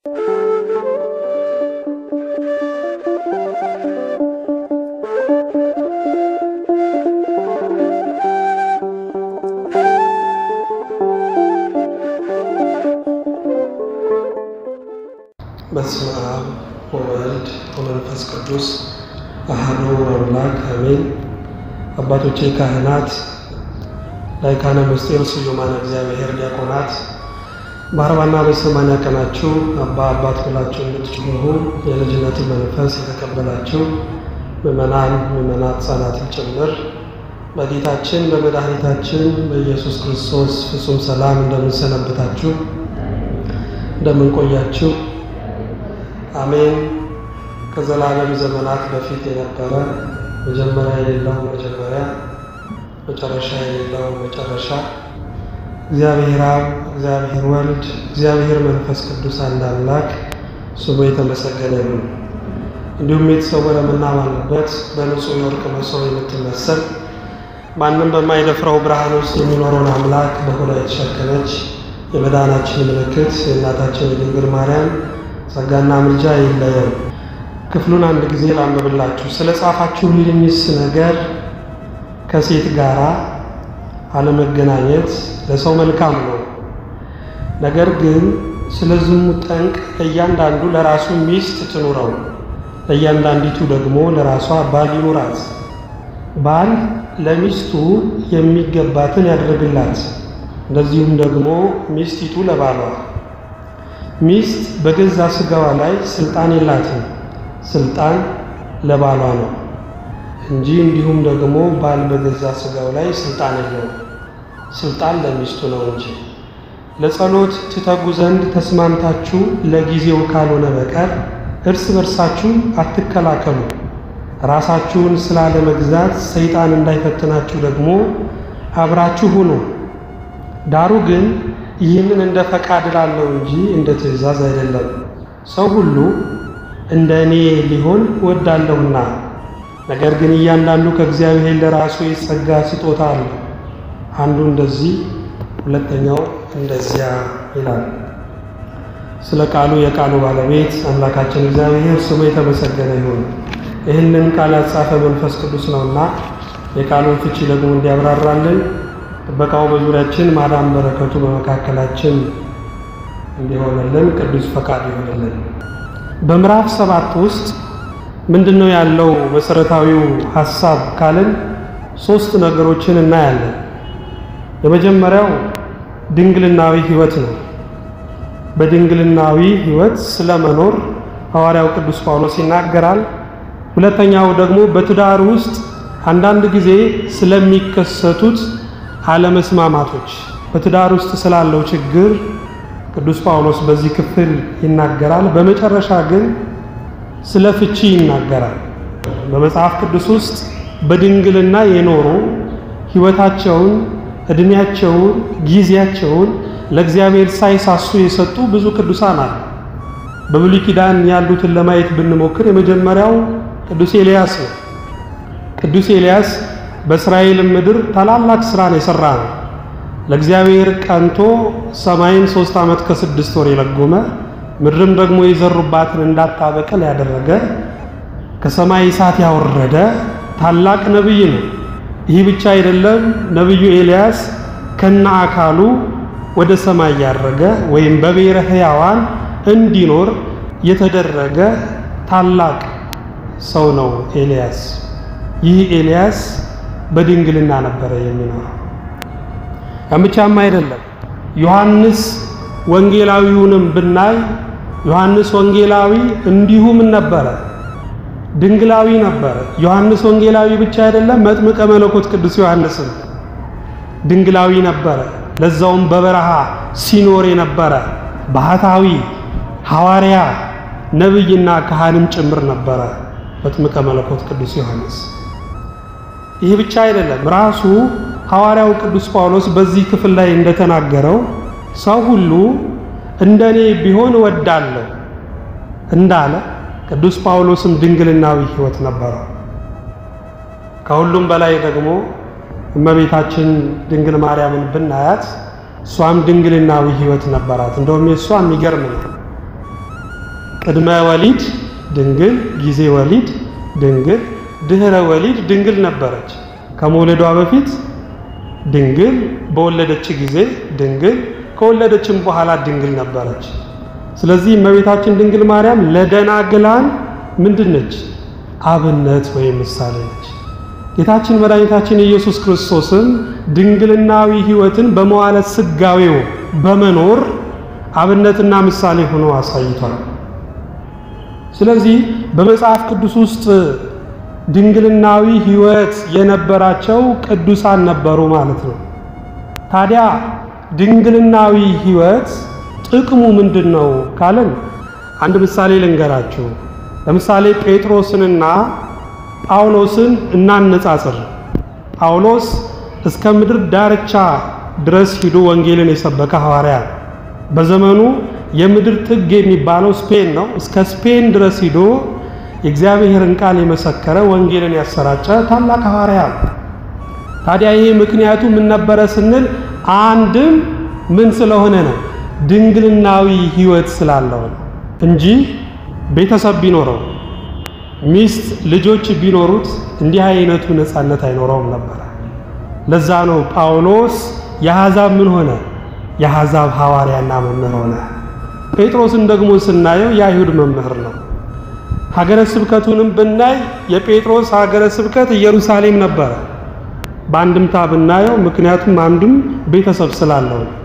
በስመ አብ ወወልድ ወመንፈስ ቅዱስ አሐዱ አምላክ አሜን። አባቶቼ ካህናት፣ ላይካነ ምስጢር ስዩማነ እግዚአብሔር ዲያቆናት፣ በአርባና በሰማንያ ቀናችሁ አባ አባት ብላችሁ እንድትጮኹ የልጅነትን መንፈስ የተቀበላችሁ ምእመናን ምእመናት ሕፃናትን ጭምር በጌታችን በመድኃኒታችን በኢየሱስ ክርስቶስ ፍጹም ሰላም እንደምንሰነበታችሁ እንደምንቆያችሁ አሜን። ከዘላለም ዘመናት በፊት የነበረ መጀመሪያ የሌለው መጀመሪያ መጨረሻ የሌለው መጨረሻ እግዚአብሔር አብ፣ እግዚአብሔር ወልድ፣ እግዚአብሔር መንፈስ ቅዱስ አንድ አምላክ ስሙ የተመሰገነ ይሁን። እንዲሁም የተሰወረ የምናማንበት በንጹሕ የወርቅ መሶብ የምትመሰል ማንም በማይደፍረው ብርሃን ውስጥ የሚኖረውን አምላክ በሆዷ የተሸከመች የመዳናችን ምልክት የእናታችን የድንግል ማርያም ጸጋና ምልጃ ይለየን። ክፍሉን አንድ ጊዜ ላንብብላችሁ። ስለ ጻፋችሁልኝስ ነገር ከሴት ጋር አለመገናኘት ለሰው መልካም ነው። ነገር ግን ስለ ዝሙት ጠንቅ ለእያንዳንዱ ለራሱ ሚስት ትኑረው፣ ለእያንዳንዲቱ ደግሞ ለራሷ ባል ይኑራት። ባል ለሚስቱ የሚገባትን ያድርግላት፣ እንደዚሁም ደግሞ ሚስቲቱ ለባሏ። ሚስት በገዛ ሥጋዋ ላይ ስልጣን የላትም፣ ስልጣን ለባሏ ነው እንጂ እንዲሁም ደግሞ ባል በገዛ ሥጋው ላይ ስልጣን የለውም፣ ስልጣን ለሚስቱ ነው እንጂ። ለጸሎት ትተጉ ዘንድ ተስማምታችሁ ለጊዜው ካልሆነ በቀር እርስ በርሳችሁ አትከላከሉ። ራሳችሁን ስላለመግዛት ሰይጣን እንዳይፈትናችሁ ደግሞ አብራችሁ ሁኑ። ዳሩ ግን ይህንን እንደ ፈቃድ እላለሁ እንጂ እንደ ትእዛዝ አይደለም። ሰው ሁሉ እንደ እኔ ሊሆን እወዳለሁና፣ ነገር ግን እያንዳንዱ ከእግዚአብሔር ለራሱ የጸጋ ስጦታ አለው። አንዱ እንደዚህ ሁለተኛው እንደዚያ ይላል። ስለ ቃሉ የቃሉ ባለቤት አምላካችን እግዚአብሔር ስሙ የተመሰገነ ይሁን። ይህንን ቃል ያጻፈ መንፈስ ቅዱስ ነውና የቃሉን ፍቺ ደግሞ እንዲያብራራልን ጥበቃው በዙሪያችን ማዳን በረከቱ በመካከላችን እንዲሆንልን ቅዱስ ፈቃድ ይሆንልን። በምዕራፍ ሰባት ውስጥ ምንድን ነው ያለው መሰረታዊው ሀሳብ ካልን ሶስት ነገሮችን እናያለን። የመጀመሪያው ድንግልናዊ ሕይወት ነው። በድንግልናዊ ሕይወት ስለመኖር ሐዋርያው ቅዱስ ጳውሎስ ይናገራል። ሁለተኛው ደግሞ በትዳር ውስጥ አንዳንድ ጊዜ ስለሚከሰቱት አለመስማማቶች በትዳር ውስጥ ስላለው ችግር ቅዱስ ጳውሎስ በዚህ ክፍል ይናገራል። በመጨረሻ ግን ስለ ፍቺ ይናገራል። በመጽሐፍ ቅዱስ ውስጥ በድንግልና የኖሩ ሕይወታቸውን፣ ዕድሜያቸውን፣ ጊዜያቸውን ለእግዚአብሔር ሳይሳሱ የሰጡ ብዙ ቅዱሳን አሉ። በብሉይ ኪዳን ያሉትን ለማየት ብንሞክር የመጀመሪያው ቅዱስ ኤልያስ ነው። ቅዱስ ኤልያስ በእስራኤል ምድር ታላላቅ ስራን የሰራ ነው። ለእግዚአብሔር ቀንቶ ሰማይን ሶስት ዓመት ከስድስት ወር የለጎመ ምድርም ደግሞ የዘሩባትን እንዳታበቅል ያደረገ ከሰማይ እሳት ያወረደ ታላቅ ነቢይ ነው። ይህ ብቻ አይደለም። ነቢዩ ኤልያስ ከነ አካሉ ወደ ሰማይ ያረገ ወይም በብሔረ ሕያዋን እንዲኖር የተደረገ ታላቅ ሰው ነው ኤልያስ። ይህ ኤልያስ በድንግልና ነበረ የሚኖረው። ያምቻም አይደለም። ዮሐንስ ወንጌላዊውንም ብናይ ዮሐንስ ወንጌላዊ እንዲሁም ነበረ፣ ድንግላዊ ነበረ። ዮሐንስ ወንጌላዊ ብቻ አይደለም፣ መጥምቀ መለኮት ቅዱስ ዮሐንስም ድንግላዊ ነበረ። ለዛውም በበረሃ ሲኖር የነበረ ባህታዊ ሐዋርያ ነቢይና ካህንም ጭምር ነበረ መጥምቀ መለኮት ቅዱስ ዮሐንስ። ይህ ብቻ አይደለም። ራሱ ሐዋርያው ቅዱስ ጳውሎስ በዚህ ክፍል ላይ እንደተናገረው ሰው ሁሉ እንደኔ ቢሆን እወዳለሁ እንዳለ ቅዱስ ጳውሎስም ድንግልናዊ ሕይወት ነበረው። ከሁሉም በላይ ደግሞ እመቤታችን ድንግል ማርያምን ብናያት እሷም ድንግልናዊ ሕይወት ነበራት። እንደውም የእሷ የሚገርም ነው። ቅድመ ወሊድ ድንግል፣ ጊዜ ወሊድ ድንግል፣ ድህረ ወሊድ ድንግል ነበረች። ከመውለዷ በፊት ድንግል፣ በወለደች ጊዜ ድንግል፣ ከወለደችም በኋላ ድንግል ነበረች። ስለዚህ እመቤታችን ድንግል ማርያም ለደናግላን ምንድን ነች? አብነት ወይም ምሳሌ ነች። ጌታችን መድኃኒታችን ኢየሱስ ክርስቶስም ድንግልናዊ ሕይወትን በመዋለ ስጋዌው በመኖር አብነትና ምሳሌ ሆኖ አሳይቷል። ስለዚህ በመጽሐፍ ቅዱስ ውስጥ ድንግልናዊ ሕይወት የነበራቸው ቅዱሳን ነበሩ ማለት ነው። ታዲያ ድንግልናዊ ሕይወት ጥቅሙ ምንድን ነው ካለን አንድ ምሳሌ ልንገራችሁ። ለምሳሌ ጴጥሮስንና ጳውሎስን እናነጻጽር። ጳውሎስ እስከ ምድር ዳርቻ ድረስ ሂዶ ወንጌልን የሰበከ ሐዋርያ በዘመኑ የምድር ጥግ የሚባለው ስፔን ነው። እስከ ስፔን ድረስ ሂዶ የእግዚአብሔርን ቃል የመሰከረ ወንጌልን ያሰራጨ ታላቅ ሐዋርያ ነው። ታዲያ ይሄ ምክንያቱ ምን ነበረ ስንል አንድም ምን ስለሆነ ነው? ድንግልናዊ ሕይወት ስላለው ነው እንጂ ቤተሰብ ቢኖረው ሚስት፣ ልጆች ቢኖሩት እንዲህ አይነቱ ነፃነት አይኖረውም ነበረ። ለዛ ነው ጳውሎስ የአሕዛብ ምን ሆነ? የአሕዛብ ሐዋርያና መምህር ሆነ። ጴጥሮስን ደግሞ ስናየው የአይሁድ መምህር ነው። ሀገረ ስብከቱንም ብናይ የጴጥሮስ ሀገረ ስብከት ኢየሩሳሌም ነበረ። በአንድምታ ብናየው ምክንያቱም አንዱም ቤተሰብ ስላለው ነው።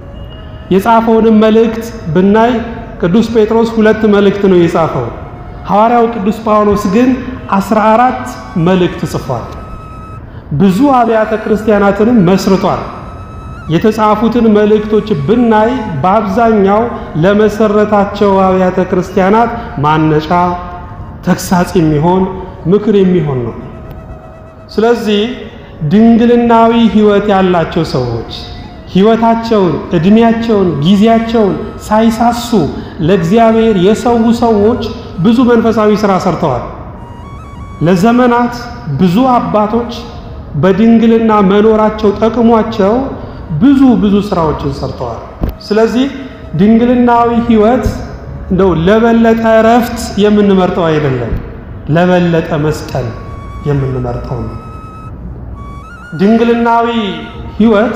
የጻፈውንም መልእክት ብናይ ቅዱስ ጴጥሮስ ሁለት መልእክት ነው የጻፈው። ሐዋርያው ቅዱስ ጳውሎስ ግን አስራ አራት መልእክት ጽፏል። ብዙ አብያተ ክርስቲያናትንም መስርቷል። የተጻፉትን መልእክቶች ብናይ በአብዛኛው ለመሰረታቸው አብያተ ክርስቲያናት ማነጫ፣ ተግሳጽ የሚሆን ምክር የሚሆን ነው። ስለዚህ ድንግልናዊ ሕይወት ያላቸው ሰዎች ሕይወታቸውን፣ ዕድሜያቸውን፣ ጊዜያቸውን ሳይሳሱ ለእግዚአብሔር የሰው ሰዎች ብዙ መንፈሳዊ ሥራ ሰርተዋል። ለዘመናት ብዙ አባቶች በድንግልና መኖራቸው ጠቅሟቸው ብዙ ብዙ ስራዎችን ሰርተዋል። ስለዚህ ድንግልናዊ ሕይወት እንደው ለበለጠ እረፍት የምንመርጠው አይደለም፣ ለበለጠ መስቀል የምንመርጠው ነው። ድንግልናዊ ሕይወት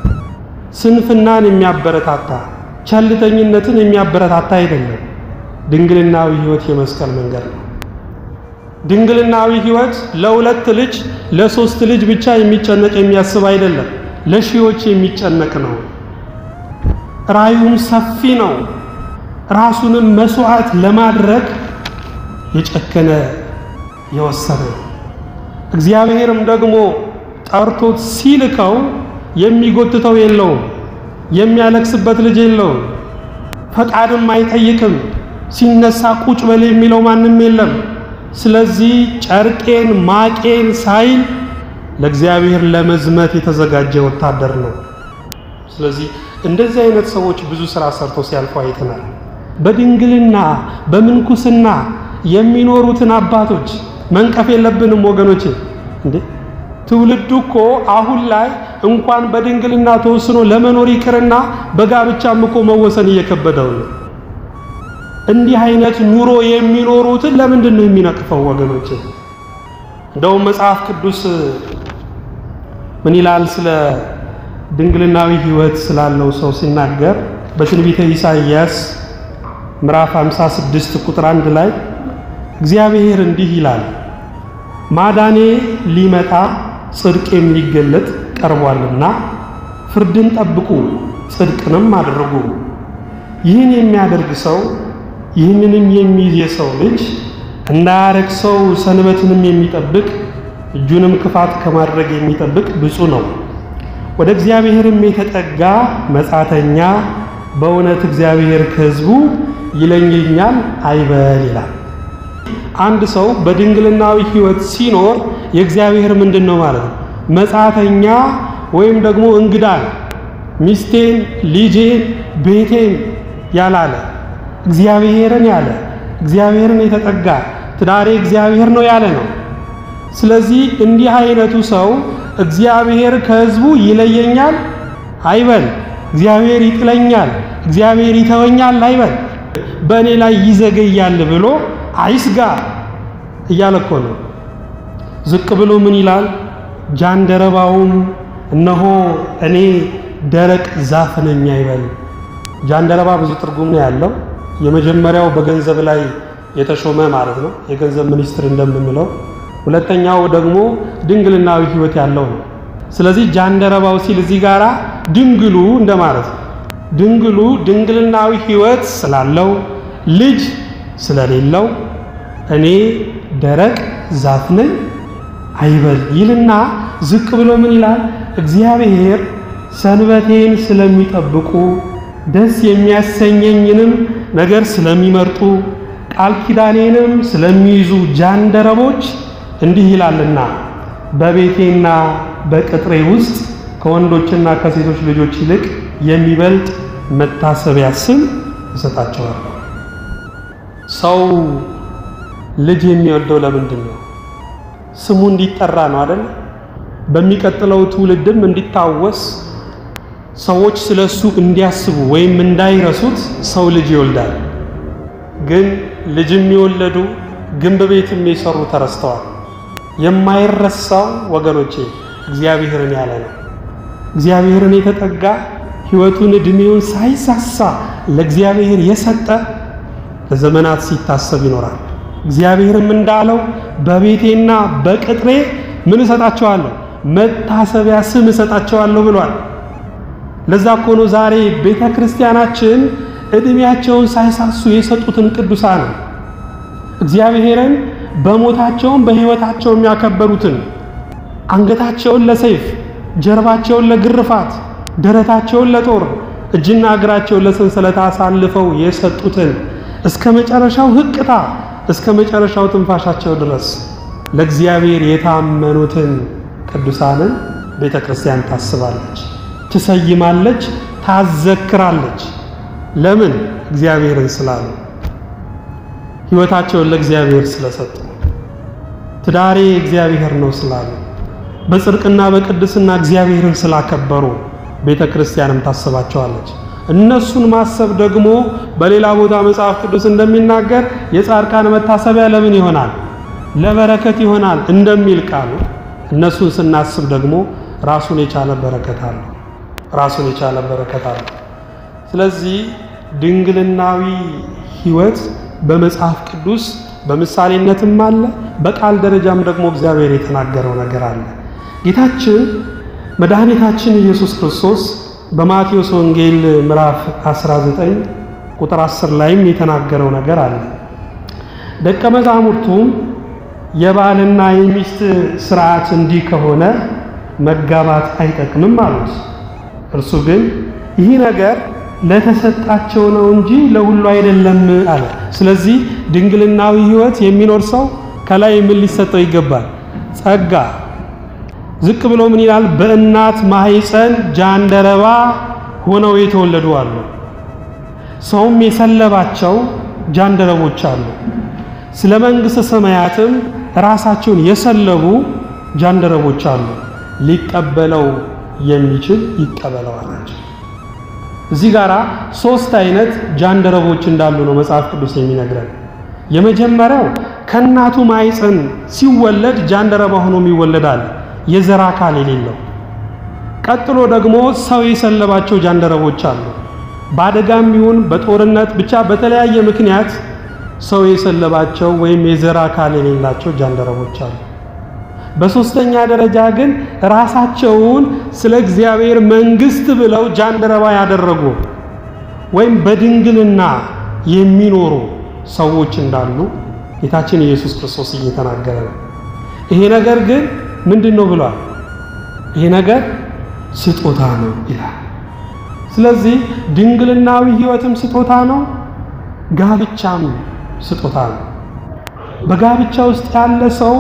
ስንፍናን የሚያበረታታ ቸልተኝነትን የሚያበረታታ አይደለም። ድንግልናዊ ሕይወት የመስቀል መንገድ ነው። ድንግልናዊ ሕይወት ለሁለት ልጅ ለሶስት ልጅ ብቻ የሚጨነቅ የሚያስብ አይደለም፣ ለሺዎች የሚጨነቅ ነው። ራዩም ሰፊ ነው። ራሱንም መስዋዕት ለማድረግ የጨከነ የወሰነ እግዚአብሔርም ደግሞ ጠርቶት ሲልከው የሚጎትተው የለውም፣ የሚያለቅስበት ልጅ የለውም፣ ፈቃድም አይጠይቅም። ሲነሳ ቁጭ በል የሚለው ማንም የለም። ስለዚህ ጨርቄን ማቄን ሳይል ለእግዚአብሔር ለመዝመት የተዘጋጀ ወታደር ነው። ስለዚህ እንደዚህ አይነት ሰዎች ብዙ ስራ ሰርተው ሲያልፉ አይተናል። በድንግልና በምንኩስና የሚኖሩትን አባቶች መንቀፍ የለብንም ወገኖቼ። እንዴ ትውልዱ እኮ አሁን ላይ እንኳን በድንግልና ተወስኖ ለመኖር ይቅርና በጋብቻም እኮ መወሰን እየከበደው ነው። እንዲህ አይነት ኑሮ የሚኖሩትን ለምንድን ነው የሚነቅፈው ወገኖች? እንደውም መጽሐፍ ቅዱስ ምን ይላል ስለ ድንግልናዊ ሕይወት ስላለው ሰው ሲናገር በትንቢተ ኢሳይያስ ምዕራፍ 56 ቁጥር አንድ ላይ እግዚአብሔር እንዲህ ይላል፣ ማዳኔ ሊመጣ ጽድቄም ሊገለጥ ቀርቧልና ፍርድን ጠብቁ፣ ጽድቅንም አድርጉ። ይህን የሚያደርግ ሰው ይህንንም የሚይዝ የሰው ልጅ እንዳያረክሰው ሰንበትንም የሚጠብቅ እጁንም ክፋት ከማድረግ የሚጠብቅ ብፁዕ ነው። ወደ እግዚአብሔርም የተጠጋ መጻተኛ በእውነት እግዚአብሔር ከሕዝቡ ይለየኛል አይበል ይላል። አንድ ሰው በድንግልናዊ ሕይወት ሲኖር የእግዚአብሔር ምንድን ነው ማለት ነው? መጻተኛ ወይም ደግሞ እንግዳ ሚስቴን፣ ልጄን፣ ቤቴን ያላለ እግዚአብሔርን ያለ እግዚአብሔርን የተጠጋ ትዳሬ እግዚአብሔር ነው ያለ ነው። ስለዚህ እንዲህ አይነቱ ሰው እግዚአብሔር ከሕዝቡ ይለየኛል አይበል፣ እግዚአብሔር ይጥለኛል፣ እግዚአብሔር ይተወኛል አይበል። በእኔ ላይ ይዘገያል ብሎ አይስጋ እያለ እኮ ነው። ዝቅ ብሎ ምን ይላል? ጃንደረባውም እነሆ እኔ ደረቅ ዛፍ ነኝ አይበል። ጃንደረባ ብዙ ትርጉም ነው ያለው። የመጀመሪያው በገንዘብ ላይ የተሾመ ማለት ነው፣ የገንዘብ ሚኒስትር እንደምንለው። ሁለተኛው ደግሞ ድንግልናዊ ሕይወት ያለው ነው። ስለዚህ ጃንደረባው ሲል እዚህ ጋራ ድንግሉ እንደማለት ነው። ድንግሉ ድንግልናዊ ሕይወት ስላለው ልጅ ስለሌለው እኔ ደረቅ ዛፍ ነኝ አይበል ይልና ዝቅ ብሎ ምን ይላል? እግዚአብሔር ሰንበቴን ስለሚጠብቁ ደስ የሚያሰኘኝንም ነገር ስለሚመርጡ ቃል ኪዳኔንም ስለሚይዙ ጃንደረቦች እንዲህ ይላልና በቤቴና በቅጥሬ ውስጥ ከወንዶችና ከሴቶች ልጆች ይልቅ የሚበልጥ መታሰቢያ ስም እሰጣቸዋለሁ። ሰው ልጅ የሚወልደው ለምንድን ነው? ስሙ እንዲጠራ ነው አይደል? በሚቀጥለው ትውልድም እንዲታወስ ሰዎች ስለሱ እንዲያስቡ ወይም እንዳይረሱት ሰው ልጅ ይወልዳል። ግን ልጅም የወለዱ ግንብ ቤትም የሰሩ ተረስተዋል። የማይረሳው ወገኖቼ እግዚአብሔርን ያለ ነው። እግዚአብሔርን የተጠጋ ሕይወቱን ዕድሜውን ሳይሳሳ ለእግዚአብሔር የሰጠ ለዘመናት ሲታሰብ ይኖራል። እግዚአብሔርም እንዳለው በቤቴና በቅጥሬ ምን እሰጣቸዋለሁ? መታሰቢያ ስም እሰጣቸዋለሁ ብሏል። ለዛ እኮ ነው ዛሬ ቤተ ክርስቲያናችን ዕድሜያቸውን ሳይሳሱ የሰጡትን ቅዱሳን እግዚአብሔርን በሞታቸውም በሕይወታቸውም ያከበሩትን አንገታቸውን ለሰይፍ ጀርባቸውን ለግርፋት ደረታቸውን ለጦር እጅና እግራቸውን ለሰንሰለት አሳልፈው የሰጡትን እስከ መጨረሻው ሕቅታ እስከ መጨረሻው ትንፋሻቸው ድረስ ለእግዚአብሔር የታመኑትን ቅዱሳንን ቤተ ክርስቲያን ታስባለች፣ ትሰይማለች፣ ታዘክራለች። ለምን? እግዚአብሔርን ስላሉ፣ ሕይወታቸውን ለእግዚአብሔር ስለሰጡ፣ ትዳሬ እግዚአብሔር ነው ስላሉ፣ በጽድቅና በቅድስና እግዚአብሔርን ስላከበሩ ቤተ ክርስቲያንም ታስባቸዋለች። እነሱን ማሰብ ደግሞ በሌላ ቦታ መጽሐፍ ቅዱስ እንደሚናገር የጻድቃን መታሰቢያ ለምን ይሆናል? ለበረከት ይሆናል እንደሚል ቃሉ እነሱን ስናስብ ደግሞ ራሱን የቻለ በረከት አለው። ራሱን የቻለ በረከት አለው። ስለዚህ ድንግልናዊ ሕይወት በመጽሐፍ ቅዱስ በምሳሌነትም አለ፣ በቃል ደረጃም ደግሞ እግዚአብሔር የተናገረው ነገር አለ። ጌታችን መድኃኒታችን ኢየሱስ ክርስቶስ በማቴዎስ ወንጌል ምዕራፍ 19 ቁጥር 10 ላይም የተናገረው ነገር አለ። ደቀ መዛሙርቱም የባልና የሚስት ስርዓት እንዲህ ከሆነ መጋባት አይጠቅምም አሉት። እርሱ ግን ይህ ነገር ለተሰጣቸው ነው እንጂ ለሁሉ አይደለም አለ። ስለዚህ ድንግልናዊ ሕይወት የሚኖር ሰው ከላይ ምን ሊሰጠው ይገባል? ጸጋ። ዝቅ ብሎ ምን ይላል? በእናት ማኅፀን ጃንደረባ ሆነው የተወለዱ አሉ። ሰውም የሰለባቸው ጃንደረቦች አሉ። ስለ መንግሥተ ሰማያትም ራሳቸውን የሰለቡ ጃንደረቦች አሉ። ሊቀበለው የሚችል ይቀበለው አላቸው። እዚህ ጋር ሶስት አይነት ጃንደረቦች እንዳሉ ነው መጽሐፍ ቅዱስ የሚነግረን። የመጀመሪያው ከእናቱ ማኅፀን ሲወለድ ጃንደረባ ሆኖም ይወለዳል፣ የዘር አካል የሌለው። ቀጥሎ ደግሞ ሰው የሰለባቸው ጃንደረቦች አሉ። በአደጋም ይሁን በጦርነት ብቻ በተለያየ ምክንያት ሰው የሰለባቸው ወይም የዘር አካል የሌላቸው ጃንደረቦች አሉ። በሶስተኛ ደረጃ ግን ራሳቸውን ስለ እግዚአብሔር መንግሥት ብለው ጃንደረባ ያደረጉ ወይም በድንግልና የሚኖሩ ሰዎች እንዳሉ ጌታችን ኢየሱስ ክርስቶስ እየተናገረ ነው። ይሄ ነገር ግን ምንድን ነው ብሏል? ይሄ ነገር ስጦታ ነው ይላል። ስለዚህ ድንግልናዊ ሕይወትም ስጦታ ነው፣ ጋብቻም ስጦታ ነው። በጋብቻ ውስጥ ያለ ሰው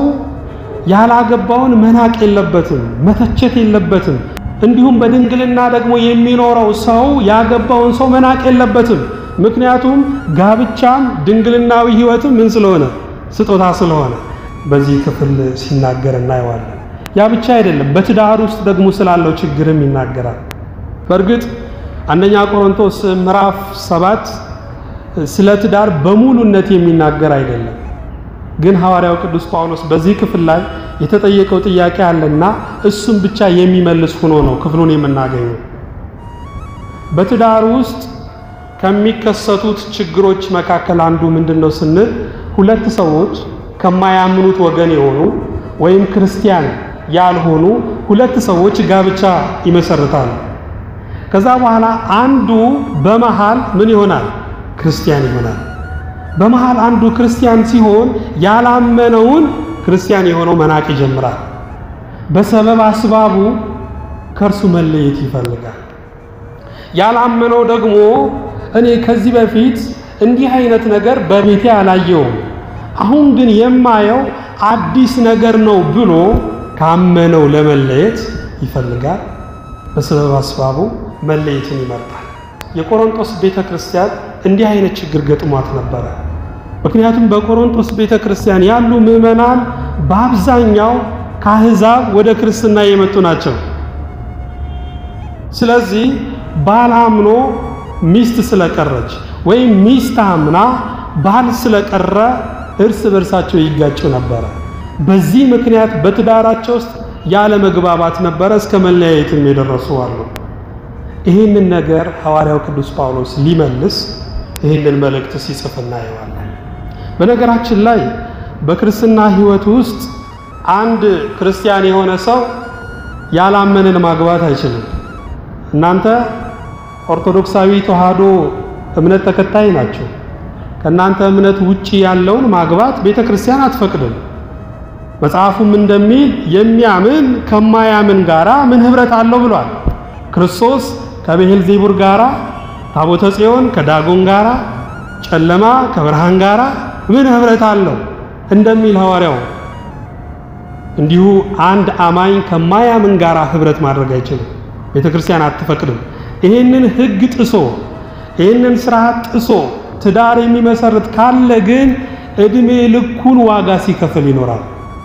ያላገባውን መናቅ የለበትም፣ መተቸት የለበትም። እንዲሁም በድንግልና ደግሞ የሚኖረው ሰው ያገባውን ሰው መናቅ የለበትም። ምክንያቱም ጋብቻም ድንግልናዊ ሕይወትም ምን ስለሆነ ስጦታ ስለሆነ በዚህ ክፍል ሲናገር እናየዋለን። ያ ብቻ አይደለም፣ በትዳር ውስጥ ደግሞ ስላለው ችግርም ይናገራል። በእርግጥ አንደኛ ቆሮንቶስ ምዕራፍ ሰባት ስለ ትዳር በሙሉነት የሚናገር አይደለም። ግን ሐዋርያው ቅዱስ ጳውሎስ በዚህ ክፍል ላይ የተጠየቀው ጥያቄ አለና እሱም ብቻ የሚመልስ ሆኖ ነው ክፍሉን የምናገኘው። በትዳር ውስጥ ከሚከሰቱት ችግሮች መካከል አንዱ ምንድን ነው ስንል ሁለት ሰዎች ከማያምኑት ወገን የሆኑ ወይም ክርስቲያን ያልሆኑ ሁለት ሰዎች ጋብቻ ይመሰርታሉ። ከዛ በኋላ አንዱ በመሃል ምን ይሆናል? ክርስቲያን ይሆናል። በመሃል አንዱ ክርስቲያን ሲሆን ያላመነውን ክርስቲያን የሆነው መናቅ ይጀምራል። በሰበብ አስባቡ ከእርሱ መለየት ይፈልጋል። ያላመነው ደግሞ እኔ ከዚህ በፊት እንዲህ አይነት ነገር በቤቴ አላየውም፣ አሁን ግን የማየው አዲስ ነገር ነው ብሎ ካመነው ለመለየት ይፈልጋል። በሰበብ አስባቡ መለየትን ይመርጣል። የቆሮንቶስ ቤተ ክርስቲያን እንዲህ አይነት ችግር ገጥሟት ነበረ። ምክንያቱም በቆሮንቶስ ቤተ ክርስቲያን ያሉ ምዕመናን በአብዛኛው ከአሕዛብ ወደ ክርስትና የመጡ ናቸው። ስለዚህ ባል አምኖ ሚስት ስለቀረች ወይም ሚስት አምና ባል ስለቀረ እርስ በርሳቸው ይጋጩ ነበረ። በዚህ ምክንያት በትዳራቸው ውስጥ ያለ መግባባት ነበረ፣ እስከ መለያየትም የደረሱ አሉ። ይህንን ነገር ሐዋርያው ቅዱስ ጳውሎስ ሊመልስ ይህንን መልእክት ሲጽፍ እናየዋለን። በነገራችን ላይ በክርስትና ሕይወት ውስጥ አንድ ክርስቲያን የሆነ ሰው ያላመንን ማግባት አይችልም። እናንተ ኦርቶዶክሳዊ ተዋሕዶ እምነት ተከታይ ናቸው። ከእናንተ እምነት ውጪ ያለውን ማግባት ቤተ ክርስቲያን አትፈቅድም። መጽሐፉም እንደሚል የሚያምን ከማያምን ጋራ ምን ኅብረት አለው ብሏል። ክርስቶስ ከብዔል ዜቡር ጋራ፣ ታቦተ ጽዮን ከዳጎን ጋራ፣ ጨለማ ከብርሃን ጋራ ምን ኅብረት አለው እንደሚል ሐዋርያው እንዲሁ አንድ አማኝ ከማያምን ጋራ ኅብረት ማድረግ አይችልም። ቤተ ክርስቲያን አትፈቅድም። ይህንን ሕግ ጥሶ ይህንን ስርዓት ጥሶ ትዳር የሚመሰርት ካለ ግን ዕድሜ ልኩን ዋጋ ሲከፍል ይኖራል።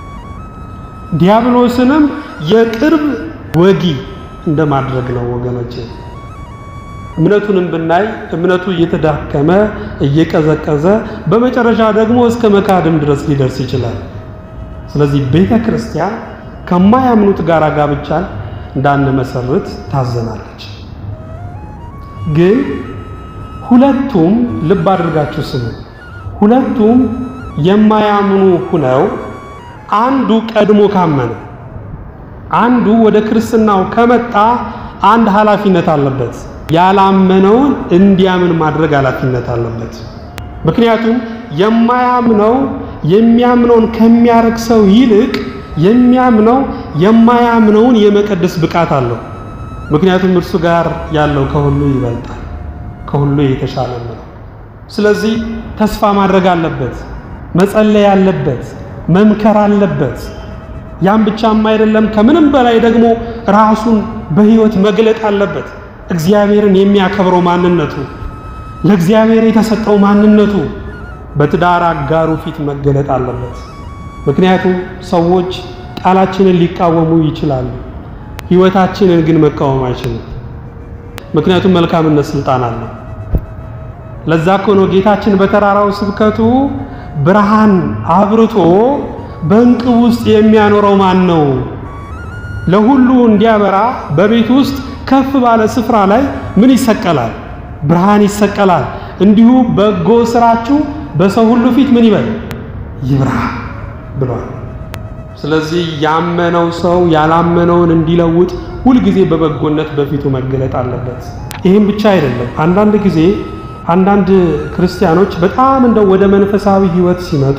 ዲያብሎስንም የቅርብ ወጊ እንደማድረግ ነው ወገኖች። እምነቱንም ብናይ እምነቱ እየተዳከመ እየቀዘቀዘ በመጨረሻ ደግሞ እስከ መካድም ድረስ ሊደርስ ይችላል። ስለዚህ ቤተ ክርስቲያን ከማያምኑት ጋር ጋብቻን እንዳንመሰርት ታዘናለች። ግን ሁለቱም ልብ አድርጋችሁ ስሙ። ሁለቱም የማያምኑ ሁነው አንዱ ቀድሞ ካመነ አንዱ ወደ ክርስትናው ከመጣ አንድ ኃላፊነት አለበት። ያላመነውን እንዲያምን ማድረግ ኃላፊነት አለበት። ምክንያቱም የማያምነው የሚያምነውን ከሚያረግ ሰው ይልቅ የሚያምነው የማያምነውን የመቀደስ ብቃት አለው። ምክንያቱም እርሱ ጋር ያለው ከሁሉ ይበልጣል፣ ከሁሉ የተሻለ ነው። ስለዚህ ተስፋ ማድረግ አለበት፣ መጸለይ አለበት፣ መምከር አለበት። ያም ብቻም አይደለም፣ ከምንም በላይ ደግሞ ራሱን በሕይወት መግለጥ አለበት። እግዚአብሔርን የሚያከብረው ማንነቱ፣ ለእግዚአብሔር የተሰጠው ማንነቱ በትዳር አጋሩ ፊት መገለጥ አለበት። ምክንያቱም ሰዎች ቃላችንን ሊቃወሙ ይችላሉ፣ ሕይወታችንን ግን መቃወም አይችሉም። ምክንያቱም መልካምነት ስልጣን አለው። ለዛ እኮ ነው ጌታችን በተራራው ስብከቱ ብርሃን አብርቶ በእንቅብ ውስጥ የሚያኖረው ማን ነው? ለሁሉ እንዲያበራ በቤት ውስጥ ከፍ ባለ ስፍራ ላይ ምን ይሰቀላል? ብርሃን ይሰቀላል። እንዲሁ በጎ ስራችሁ በሰው ሁሉ ፊት ምን ይበል ይብራ ብሏል። ስለዚህ ያመነው ሰው ያላመነውን እንዲለውጥ ሁልጊዜ በበጎነት በፊቱ መገለጥ አለበት። ይህም ብቻ አይደለም። አንዳንድ ጊዜ አንዳንድ ክርስቲያኖች በጣም እንደው ወደ መንፈሳዊ ሕይወት ሲመጡ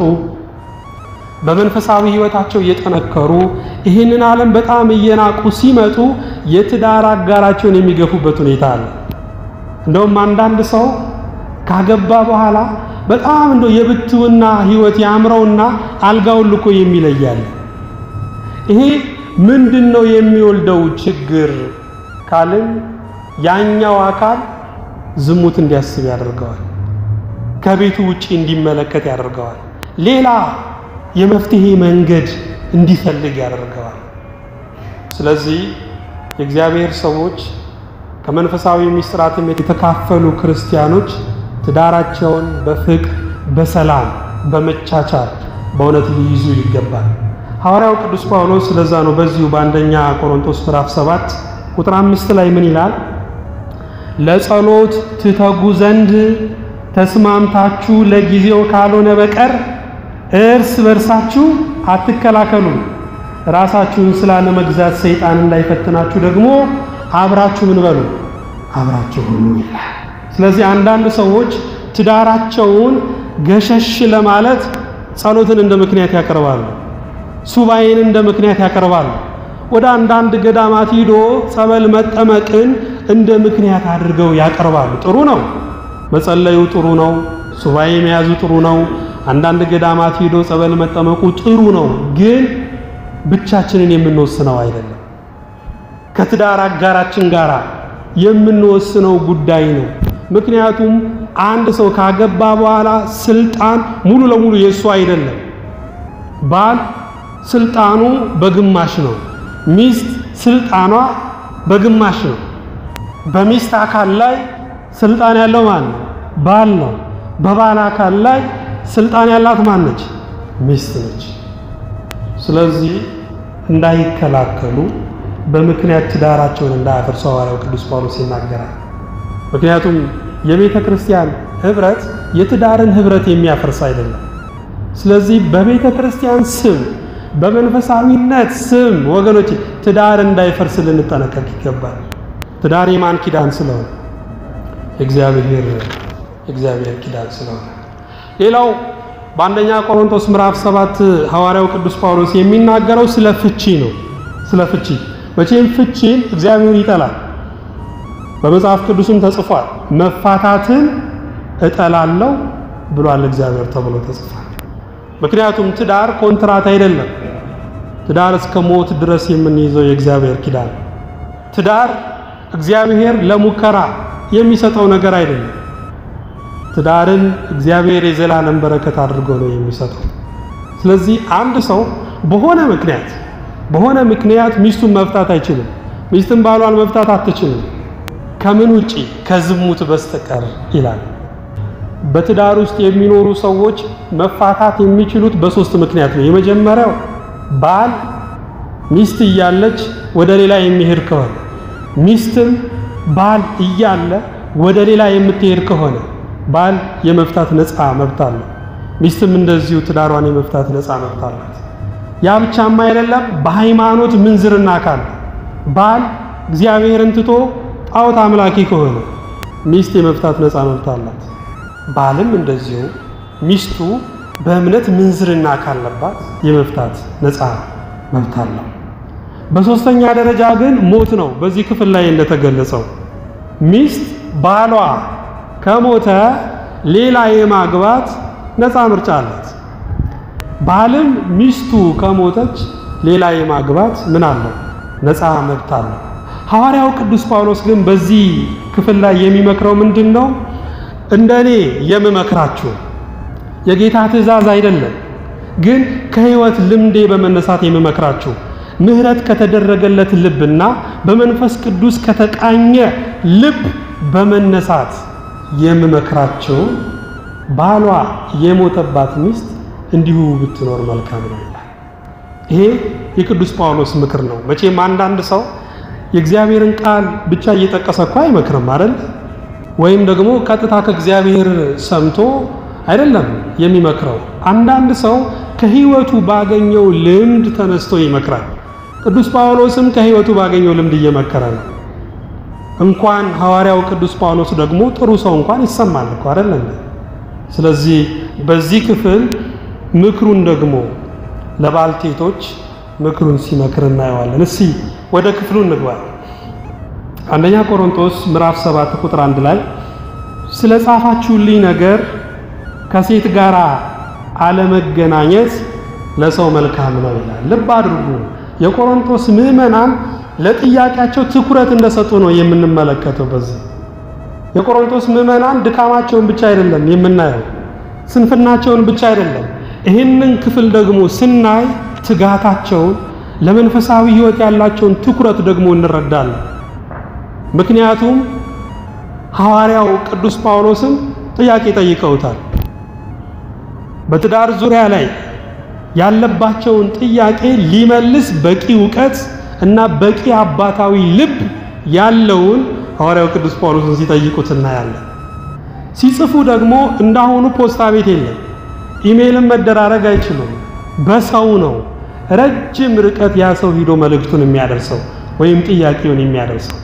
በመንፈሳዊ ሕይወታቸው እየጠነከሩ ይህንን ዓለም በጣም እየናቁ ሲመጡ የትዳር አጋራቸውን የሚገፉበት ሁኔታ አለ። እንደውም አንዳንድ ሰው ካገባ በኋላ በጣም እንደው የብትውና ሕይወት ያምረውና አልጋውን ልኮ የሚለያል። ይሄ ምንድን ነው የሚወልደው ችግር ካልን ያኛው አካል ዝሙት እንዲያስብ ያደርገዋል። ከቤቱ ውጪ እንዲመለከት ያደርገዋል። ሌላ የመፍትሄ መንገድ እንዲፈልግ ያደርገዋል። ስለዚህ የእግዚአብሔር ሰዎች ከመንፈሳዊ ምስጢራትም የተካፈሉ ክርስቲያኖች ትዳራቸውን በፍቅር በሰላም በመቻቻል በእውነት ሊይዙ ይገባል። ሐዋርያው ቅዱስ ጳውሎስ ስለዛ ነው በዚሁ በአንደኛ ቆሮንቶስ ምዕራፍ 7 ቁጥር አምስት ላይ ምን ይላል? ለጸሎት ትተጉ ዘንድ ተስማምታችሁ ለጊዜው ካልሆነ በቀር እርስ በርሳችሁ አትከላከሉ። ራሳችሁን ስላለመግዛት ሰይጣን እንዳይፈትናችሁ ደግሞ አብራችሁ ምን በሉ አብራችሁ ሁኑ ይላል። ስለዚህ አንዳንድ ሰዎች ትዳራቸውን ገሸሽ ለማለት ጸሎትን እንደ ምክንያት ያቀርባሉ። ሱባኤን እንደ ምክንያት ያቀርባሉ። ወደ አንዳንድ ገዳማት ሂዶ ጸበል መጠመቅን እንደ ምክንያት አድርገው ያቀርባሉ። ጥሩ ነው፣ መጸለዩ ጥሩ ነው፣ ሱባኤ መያዙ ጥሩ ነው። አንዳንድ ገዳማት ሂዶ ጸበል መጠመቁ ጥሩ ነው። ግን ብቻችንን የምንወስነው አይደለም። ከትዳር አጋራችን ጋር የምንወስነው ጉዳይ ነው። ምክንያቱም አንድ ሰው ካገባ በኋላ ስልጣን ሙሉ ለሙሉ የእሱ አይደለም። ባል ስልጣኑ በግማሽ ነው። ሚስት ስልጣኗ በግማሽ ነው። በሚስት አካል ላይ ስልጣን ያለው ማን ነው? ባል ነው። በባል አካል ላይ ስልጣን ያላት ማን ነች? ሚስት ነች። ስለዚህ እንዳይከላከሉ በምክንያት ትዳራቸውን እንዳያፈርሱ ሐዋርያው ቅዱስ ጳውሎስ ይናገራል። ምክንያቱም የቤተ ክርስቲያን ህብረት የትዳርን ህብረት የሚያፈርስ አይደለም። ስለዚህ በቤተ ክርስቲያን ስም በመንፈሳዊነት ስም ወገኖች ትዳር እንዳይፈርስ ልንጠነቀቅ ይገባል። ትዳር የማን ኪዳን ስለሆነ እግዚአብሔር እግዚአብሔር ኪዳን ስለሆነ። ሌላው በአንደኛ ቆሮንቶስ ምዕራፍ ሰባት ሐዋርያው ቅዱስ ጳውሎስ የሚናገረው ስለ ፍቺ ነው። ስለ ፍቺ መቼም ፍቺን እግዚአብሔር ይጠላል። በመጽሐፍ ቅዱስም ተጽፏል። መፋታትን እጠላለሁ ብሏል እግዚአብሔር ተብሎ ተጽፏል። ምክንያቱም ትዳር ኮንትራት አይደለም። ትዳር እስከ ሞት ድረስ የምንይዘው የእግዚአብሔር ኪዳን። ትዳር እግዚአብሔር ለሙከራ የሚሰጠው ነገር አይደለም። ትዳርን እግዚአብሔር የዘላለም በረከት አድርጎ ነው የሚሰጠው። ስለዚህ አንድ ሰው በሆነ ምክንያት በሆነ ምክንያት ሚስቱን መፍታት አይችልም። ሚስትን ባሏን መፍታት አትችልም ከምን ውጪ ከዝሙት በስተቀር ይላል። በትዳር ውስጥ የሚኖሩ ሰዎች መፋታት የሚችሉት በሶስት ምክንያት ነው። የመጀመሪያው ባል ሚስት እያለች ወደ ሌላ የሚሄድ ከሆነ፣ ሚስትም ባል እያለ ወደ ሌላ የምትሄድ ከሆነ ባል የመፍታት ነፃ መብት አለው። ሚስትም እንደዚሁ ትዳሯን የመፍታት ነፃ መብት አላት። ያ ብቻማ አይደለም። በሃይማኖት ምንዝርና ካለ ባል እግዚአብሔርን ትቶ ጣዖት አምላኪ ከሆነ ሚስት የመፍታት ነፃ መብት አላት። ባልም እንደዚሁ ሚስቱ በእምነት ምንዝርና ካለባት የመፍታት ነፃ መብት አለው። በሶስተኛ ደረጃ ግን ሞት ነው። በዚህ ክፍል ላይ እንደተገለጸው ሚስት ባሏ ከሞተ ሌላ የማግባት ነፃ ምርጫ አላት። ባልም ሚስቱ ከሞተች ሌላ የማግባት ምን አለው? ነፃ መብት አለው። ሐዋርያው ቅዱስ ጳውሎስ ግን በዚህ ክፍል ላይ የሚመክረው ምንድን ነው? እንደኔ የምመክራችሁ የጌታ ትእዛዝ አይደለም፣ ግን ከሕይወት ልምዴ በመነሳት የምመክራችሁ ምሕረት ከተደረገለት ልብና በመንፈስ ቅዱስ ከተቃኘ ልብ በመነሳት የምመክራችሁ ባሏ የሞተባት ሚስት እንዲሁ ብትኖር መልካም ነው ይላል። ይሄ የቅዱስ ጳውሎስ ምክር ነው። መቼም አንዳንድ ሰው የእግዚአብሔርን ቃል ብቻ እየጠቀሰ እኮ አይመክርም አይደል? ወይም ደግሞ ቀጥታ ከእግዚአብሔር ሰምቶ አይደለም የሚመክረው። አንዳንድ ሰው ከሕይወቱ ባገኘው ልምድ ተነስቶ ይመክራል። ቅዱስ ጳውሎስም ከሕይወቱ ባገኘው ልምድ እየመከረ ነው። እንኳን ሐዋርያው ቅዱስ ጳውሎስ ደግሞ ጥሩ ሰው እንኳን ይሰማል እኮ አይደለም። ስለዚህ በዚህ ክፍል ምክሩን ደግሞ ለባልቴቶች ምክሩን ሲመክር እናየዋለን። እስቲ ወደ ክፍሉ እንግባ። አንደኛ ቆሮንቶስ ምዕራፍ 7 ቁጥር 1 ላይ ስለ ጻፋችሁልኝ ነገር ከሴት ጋር አለመገናኘት ለሰው መልካም ነው ይላል። ልብ አድርጉ። የቆሮንቶስ ምዕመናን ለጥያቄያቸው ትኩረት እንደሰጡ ነው የምንመለከተው። በዚህ የቆሮንቶስ ምዕመናን ድካማቸውን ብቻ አይደለም የምናየው፣ ስንፍናቸውን ብቻ አይደለም። ይህንን ክፍል ደግሞ ስናይ ትጋታቸውን፣ ለመንፈሳዊ ሕይወት ያላቸውን ትኩረት ደግሞ እንረዳለን። ምክንያቱም ሐዋርያው ቅዱስ ጳውሎስም ጥያቄ ጠይቀውታል። በትዳር ዙሪያ ላይ ያለባቸውን ጥያቄ ሊመልስ በቂ እውቀት እና በቂ አባታዊ ልብ ያለውን ሐዋርያው ቅዱስ ጳውሎስን ሲጠይቁት እናያለን። ሲጽፉ ደግሞ እንዳሁኑ ፖስታ ቤት የለም፣ ኢሜይልን መደራረግ አይችሉም። በሰው ነው ረጅም ርቀት ያ ሰው ሂዶ መልእክቱን የሚያደርሰው ወይም ጥያቄውን የሚያደርሰው።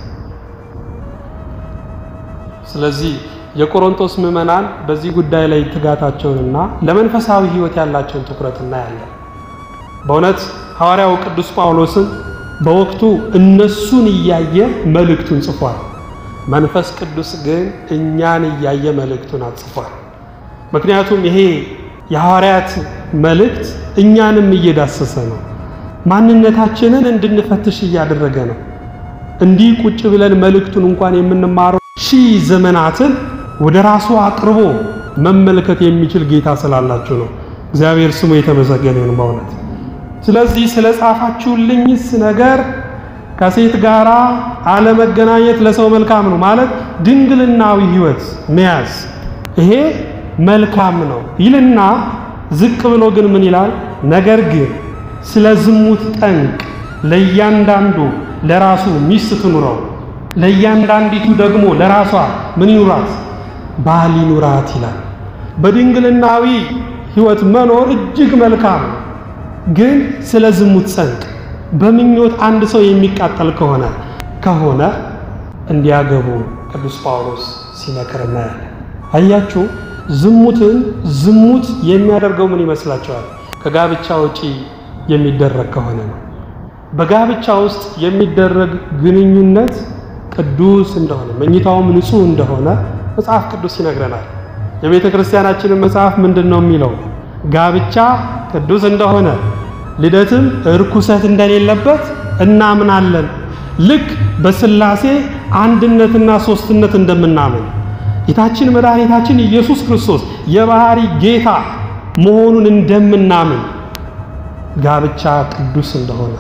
ስለዚህ የቆሮንቶስ ምዕመናን በዚህ ጉዳይ ላይ ትጋታቸውንና ለመንፈሳዊ ሕይወት ያላቸውን ትኩረት እናያለን። በእውነት ሐዋርያው ቅዱስ ጳውሎስን በወቅቱ እነሱን እያየ መልእክቱን ጽፏል። መንፈስ ቅዱስ ግን እኛን እያየ መልእክቱን አጽፏል። ምክንያቱም ይሄ የሐዋርያት መልእክት እኛንም እየዳሰሰ ነው። ማንነታችንን እንድንፈትሽ እያደረገ ነው። እንዲህ ቁጭ ብለን መልእክቱን እንኳን የምንማረው ሺህ ዘመናትን ወደ ራሱ አቅርቦ መመልከት የሚችል ጌታ ስላላችሁ ነው። እግዚአብሔር ስሙ የተመሰገነ ይሁን በእውነት። ስለዚህ ስለ ጻፋችሁልኝስ ነገር ከሴት ጋር አለመገናኘት ለሰው መልካም ነው ማለት ድንግልናዊ ሕይወት መያዝ ይሄ መልካም ነው ይልና ዝቅ ብሎ ግን ምን ይላል? ነገር ግን ስለ ዝሙት ጠንቅ ለእያንዳንዱ ለራሱ ሚስት ትኑረው፣ ለእያንዳንዲቱ ደግሞ ለራሷ ምን ይኑራት? ባል ይኑራት ይላል። በድንግልናዊ ሕይወት መኖር እጅግ መልካም ነው። ግን ስለ ዝሙት ጠንቅ በምኞት አንድ ሰው የሚቃጠል ከሆነ ከሆነ እንዲያገቡ ቅዱስ ጳውሎስ ሲመክር እናያለን። አያችሁ ዝሙትን ዝሙት የሚያደርገው ምን ይመስላችኋል? ከጋብቻ ውጪ የሚደረግ ከሆነ ነው። በጋብቻ ውስጥ የሚደረግ ግንኙነት ቅዱስ እንደሆነ መኝታውም ንጹሕ እንደሆነ መጽሐፍ ቅዱስ ይነግረናል። የቤተ ክርስቲያናችንን መጽሐፍ ምንድን ነው የሚለው? ጋብቻ ቅዱስ እንደሆነ ልደትም እርኩሰት እንደሌለበት እናምናለን። ልክ በሥላሴ አንድነትና ሦስትነት እንደምናምን ጌታችን መድኃኒታችን ኢየሱስ ክርስቶስ የባህሪ ጌታ መሆኑን እንደምናምን ጋብቻ ቅዱስ እንደሆነ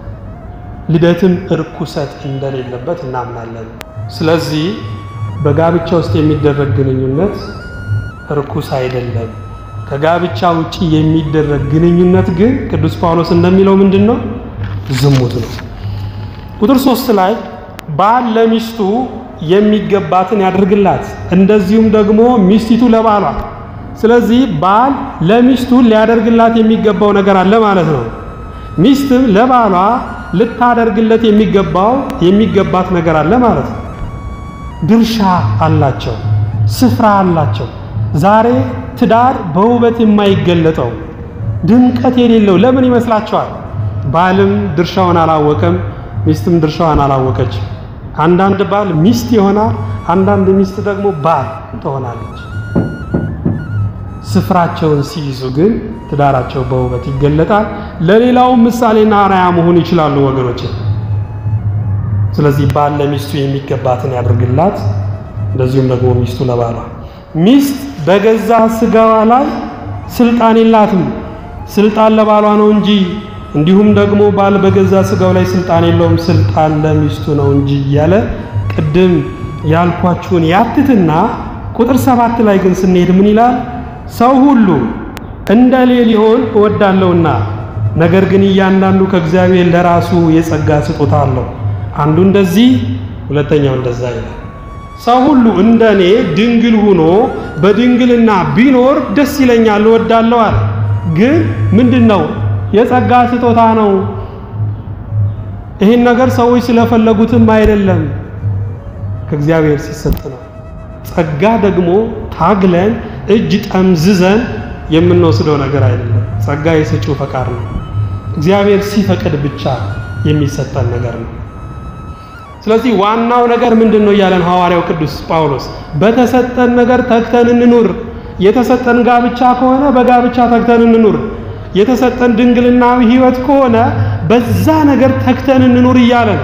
ልደትም እርኩሰት እንደሌለበት እናምናለን። ስለዚህ በጋብቻ ውስጥ የሚደረግ ግንኙነት እርኩስ አይደለም። ከጋብቻ ውጪ የሚደረግ ግንኙነት ግን ቅዱስ ጳውሎስ እንደሚለው ምንድን ነው? ዝሙት ነው። ቁጥር ሶስት ላይ ባል ለሚስቱ የሚገባትን ያድርግላት፣ እንደዚሁም ደግሞ ሚስቲቱ ለባሏ። ስለዚህ ባል ለሚስቱ ሊያደርግላት የሚገባው ነገር አለ ማለት ነው። ሚስትም ለባሏ ልታደርግለት የሚገባው የሚገባት ነገር አለ ማለት ነው። ድርሻ አላቸው፣ ስፍራ አላቸው። ዛሬ ትዳር በውበት የማይገለጠው ድምቀት የሌለው ለምን ይመስላችኋል? ባልም ድርሻውን አላወቀም፣ ሚስትም ድርሻዋን አላወቀች። አንዳንድ ባል ሚስት ይሆናል፣ አንዳንድ ሚስት ደግሞ ባል ትሆናለች። ስፍራቸውን ሲይዙ ግን ትዳራቸው በውበት ይገለጣል። ለሌላው ምሳሌና አርአያ መሆን ይችላሉ ወገኖች። ስለዚህ ባል ለሚስቱ የሚገባትን ያድርግላት፣ እንደዚሁም ደግሞ ሚስቱ ለባሏ። ሚስት በገዛ ስጋዋ ላይ ስልጣን የላትም፣ ስልጣን ለባሏ ነው እንጂ። እንዲሁም ደግሞ ባል በገዛ ስጋው ላይ ስልጣን የለውም፣ ስልጣን ለሚስቱ ነው እንጂ እያለ ቅድም ያልኳችሁን ያትትና ቁጥር ሰባት ላይ ግን ስንሄድ ምን ይላል? ሰው ሁሉ እንደ እኔ ሊሆን እወዳለሁና፣ ነገር ግን እያንዳንዱ ከእግዚአብሔር ለራሱ የጸጋ ስጦታ አለው። አንዱ እንደዚህ ሁለተኛው እንደዛ ይላል። ሰው ሁሉ እንደ እኔ ድንግል ሆኖ በድንግልና ቢኖር ደስ ይለኛል እወዳለሁ አለ። ግን ምንድን ነው? የጸጋ ስጦታ ነው። ይህን ነገር ሰዎች ስለፈለጉትም አይደለም፣ ከእግዚአብሔር ሲሰጥ ነው። ጸጋ ደግሞ ታግለን እጅ ጠምዝዘን የምንወስደው ነገር አይደለም። ጸጋ የሰጪው ፈቃድ ነው። እግዚአብሔር ሲፈቅድ ብቻ የሚሰጠን ነገር ነው። ስለዚህ ዋናው ነገር ምንድን ነው እያለን ሐዋርያው ቅዱስ ጳውሎስ በተሰጠን ነገር ተግተን እንኑር። የተሰጠን ጋብቻ ከሆነ በጋብቻ ተግተን እንኑር። የተሰጠን ድንግልናዊ ሕይወት ከሆነ በዛ ነገር ተግተን እንኑር እያለ ነው።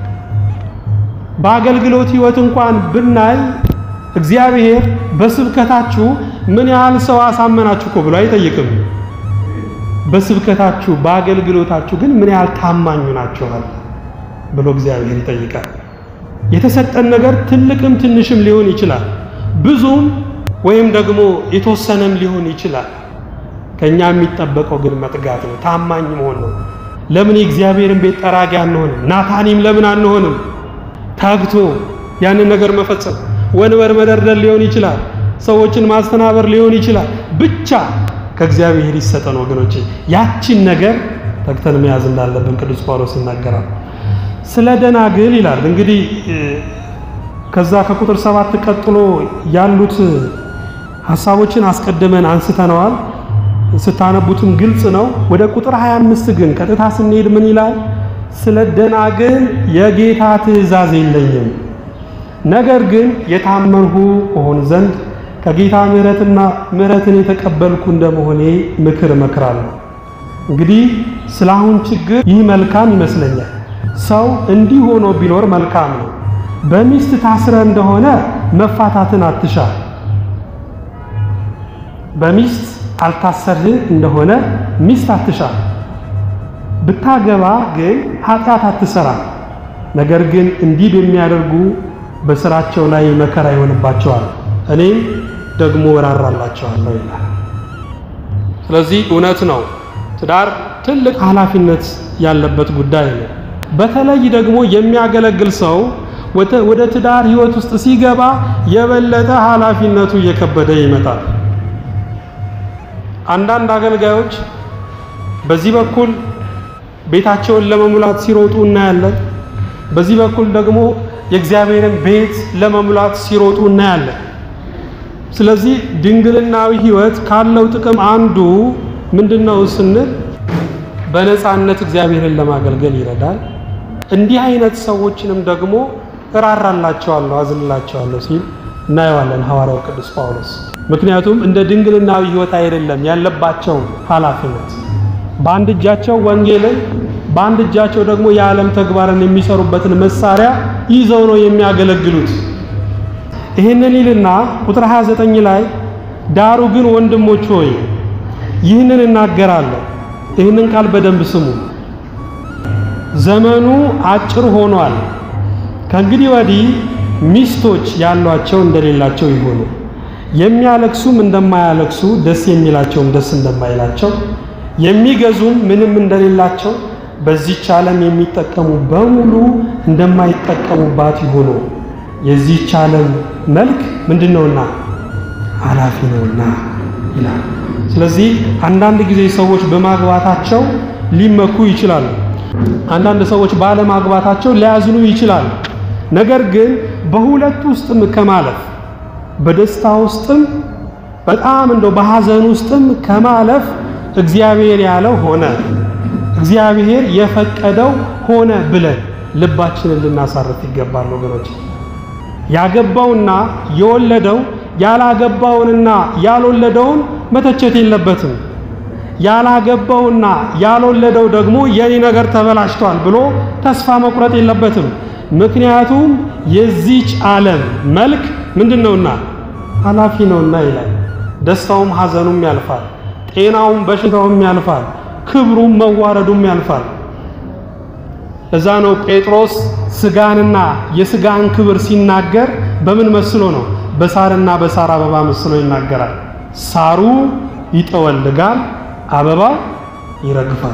በአገልግሎት ሕይወት እንኳን ብናይ እግዚአብሔር በስብከታችሁ ምን ያህል ሰው አሳመናችሁ እኮ ብሎ አይጠይቅም። በስብከታችሁ በአገልግሎታችሁ ግን ምን ያህል ታማኙ ናችኋል ብሎ እግዚአብሔር ይጠይቃል። የተሰጠን ነገር ትልቅም ትንሽም ሊሆን ይችላል። ብዙም ወይም ደግሞ የተወሰነም ሊሆን ይችላል። ከኛ የሚጠበቀው ግን መትጋት ነው፣ ታማኝ መሆን ነው። ለምን የእግዚአብሔርን ቤት ጠራጊ አንሆንም? ናታኒም ለምን አንሆንም? ታግቶ ያንን ነገር መፈጸም ወንበር መደርደር ሊሆን ይችላል፣ ሰዎችን ማስተናበር ሊሆን ይችላል። ብቻ ከእግዚአብሔር ይሰጠን ወገኖቼ። ያችን ነገር ተግተን መያዝ እንዳለብን ቅዱስ ጳውሎስ ይናገራል። ስለ ደናግል ይላል እንግዲህ ከዛ ከቁጥር ሰባት ቀጥሎ ያሉት ሐሳቦችን አስቀድመን አንስተነዋል። ስታነቡትም ግልጽ ነው። ወደ ቁጥር 25 ግን ቀጥታ ስንሄድ ምን ይላል? ስለ ደናግል የጌታ ትእዛዝ የለኝም፣ ነገር ግን የታመንሁ እሆን ዘንድ ከጌታ ምሕረትና ምሕረትን የተቀበልኩ እንደመሆኔ ምክር እመክራለሁ። እንግዲህ ስለ አሁን ችግር ይህ መልካም ይመስለኛል። ሰው እንዲህ ሆኖ ቢኖር መልካም ነው። በሚስት ታስረ እንደሆነ መፋታትን አትሻ። በሚስት አልታሰርህ እንደሆነ ሚስት አትሻ። ብታገባ ግን ኃጢአት አትሰራ። ነገር ግን እንዲህ በሚያደርጉ በስራቸው ላይ መከራ ይሆንባቸዋል፣ እኔም ደግሞ እራራላቸዋለሁ ይላል። ስለዚህ እውነት ነው፣ ትዳር ትልቅ ኃላፊነት ያለበት ጉዳይ ነው። በተለይ ደግሞ የሚያገለግል ሰው ወደ ትዳር ሕይወት ውስጥ ሲገባ የበለጠ ኃላፊነቱ እየከበደ ይመጣል። አንዳንድ አገልጋዮች በዚህ በኩል ቤታቸውን ለመሙላት ሲሮጡ እናያለን። በዚህ በኩል ደግሞ የእግዚአብሔርን ቤት ለመሙላት ሲሮጡ እናያለን። ስለዚህ ድንግልናዊ ሕይወት ካለው ጥቅም አንዱ ምንድነው ስንል በነፃነት እግዚአብሔርን ለማገልገል ይረዳል። እንዲህ አይነት ሰዎችንም ደግሞ እራራላቸዋለሁ፣ አዝንላቸዋለሁ ሲል እናየዋለን ሐዋርያው ቅዱስ ጳውሎስ። ምክንያቱም እንደ ድንግልናዊ ሕይወት አይደለም ያለባቸው ኃላፊነት። በአንድ እጃቸው ወንጌልን፣ በአንድ እጃቸው ደግሞ የዓለም ተግባርን የሚሰሩበትን መሳሪያ ይዘው ነው የሚያገለግሉት። ይህንን ይልና ቁጥር 29 ላይ ዳሩ ግን ወንድሞች ሆይ ይህንን እናገራለሁ፣ ይህንን ቃል በደንብ ስሙ። ዘመኑ አጭር ሆኗል። ከእንግዲህ ወዲህ ሚስቶች ያሏቸው እንደሌላቸው ይሆኑ፣ የሚያለቅሱም እንደማያለቅሱ፣ ደስ የሚላቸውም ደስ እንደማይላቸው፣ የሚገዙም ምንም እንደሌላቸው፣ በዚህች ዓለም የሚጠቀሙ በሙሉ እንደማይጠቀሙባት ይሆኑ። የዚህች ዓለም መልክ ምንድን ነውና ኃላፊ ነውና ይላል። ስለዚህ አንዳንድ ጊዜ ሰዎች በማግባታቸው ሊመኩ ይችላሉ። አንዳንድ ሰዎች ባለማግባታቸው ሊያዝኑ ይችላሉ። ነገር ግን በሁለቱ ውስጥም ከማለፍ በደስታ ውስጥም በጣም እንደው በሐዘን ውስጥም ከማለፍ እግዚአብሔር ያለው ሆነ፣ እግዚአብሔር የፈቀደው ሆነ ብለን ልባችንን ልናሳርፍ ይገባል ወገኖች። ያገባውና የወለደው ያላገባውንና ያልወለደውን መተቸት የለበትም። ያላገባውና ያልወለደው ደግሞ የኔ ነገር ተበላሽቷል ብሎ ተስፋ መቁረጥ የለበትም። ምክንያቱም የዚች ዓለም መልክ ምንድን ነውና ኃላፊ ነውና ይላል። ደስታውም ሐዘኑም ያልፋል፣ ጤናውም በሽታውም ያልፋል፣ ክብሩም መዋረዱም ያልፋል። እዛ ነው ጴጥሮስ ስጋንና የስጋን ክብር ሲናገር በምን መስሎ ነው? በሳርና በሳር አበባ መስሎ ይናገራል። ሳሩ ይጠወልጋል፣ አበባው ይረግፋል።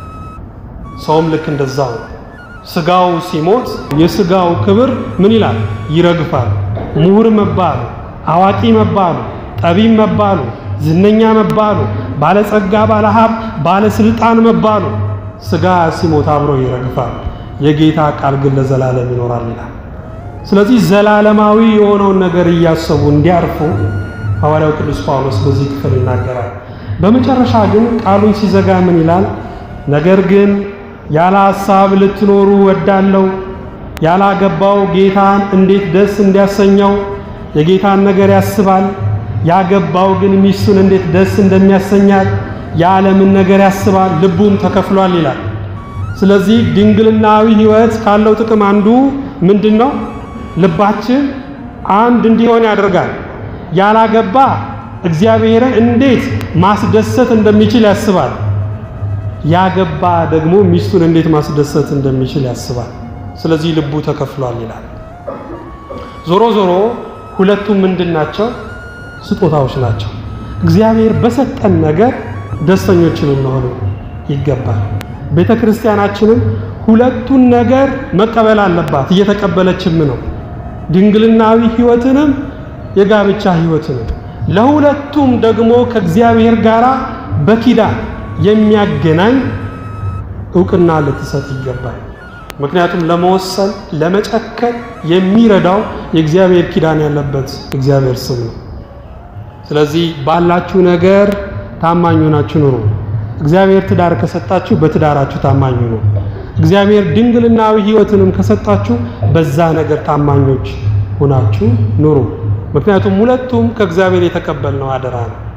ሰውም ልክ እንደዛው ነው። ስጋው ሲሞት የስጋው ክብር ምን ይላል? ይረግፋል። ምሁር መባሉ፣ አዋቂ መባሉ፣ ጠቢብ መባሉ፣ ዝነኛ መባሉ፣ ባለጸጋ፣ ባለሀብት፣ ባለስልጣን መባሉ ስጋ ሲሞት አብሮ ይረግፋል። የጌታ ቃል ግን ለዘላለም ይኖራል ይላል። ስለዚህ ዘላለማዊ የሆነውን ነገር እያሰቡ እንዲያርፉ ሐዋርያው ቅዱስ ጳውሎስ በዚህ ክፍል ይናገራል። በመጨረሻ ግን ቃሉን ሲዘጋ ምን ይላል? ነገር ግን ያለ ሐሳብ ልትኖሩ ወዳለው ያላገባው ጌታን እንዴት ደስ እንዲያሰኘው የጌታን ነገር ያስባል። ያገባው ግን ሚስቱን እንዴት ደስ እንደሚያሰኛት የዓለምን ነገር ያስባል፣ ልቡም ተከፍሏል ይላል። ስለዚህ ድንግልናዊ ሕይወት ካለው ጥቅም አንዱ ምንድን ነው? ልባችን አንድ እንዲሆን ያደርጋል። ያላገባ እግዚአብሔርን እንዴት ማስደሰት እንደሚችል ያስባል። ያገባ ደግሞ ሚስቱን እንዴት ማስደሰት እንደሚችል ያስባል። ስለዚህ ልቡ ተከፍሏል ይላል። ዞሮ ዞሮ ሁለቱም ምንድን ናቸው? ስጦታዎች ናቸው። እግዚአብሔር በሰጠን ነገር ደስተኞችን እንሆን ይገባል። ቤተ ክርስቲያናችንም ሁለቱን ነገር መቀበል አለባት፣ እየተቀበለችም ነው። ድንግልናዊ ሕይወትንም የጋብቻ ሕይወትንም ለሁለቱም ደግሞ ከእግዚአብሔር ጋር በኪዳን የሚያገናኝ እውቅና ልትሰጥ ይገባል። ምክንያቱም ለመወሰን ለመጨከን የሚረዳው የእግዚአብሔር ኪዳን ያለበት እግዚአብሔር ስም ነው። ስለዚህ ባላችሁ ነገር ታማኝ ሆናችሁ ኑሩ። እግዚአብሔር ትዳር ከሰጣችሁ በትዳራችሁ ታማኝ ሁኑ። እግዚአብሔር ድንግልናዊ ሕይወትንም ከሰጣችሁ በዛ ነገር ታማኞች ሆናችሁ ኑሩ። ምክንያቱም ሁለቱም ከእግዚአብሔር የተቀበልነው አደራ ነው።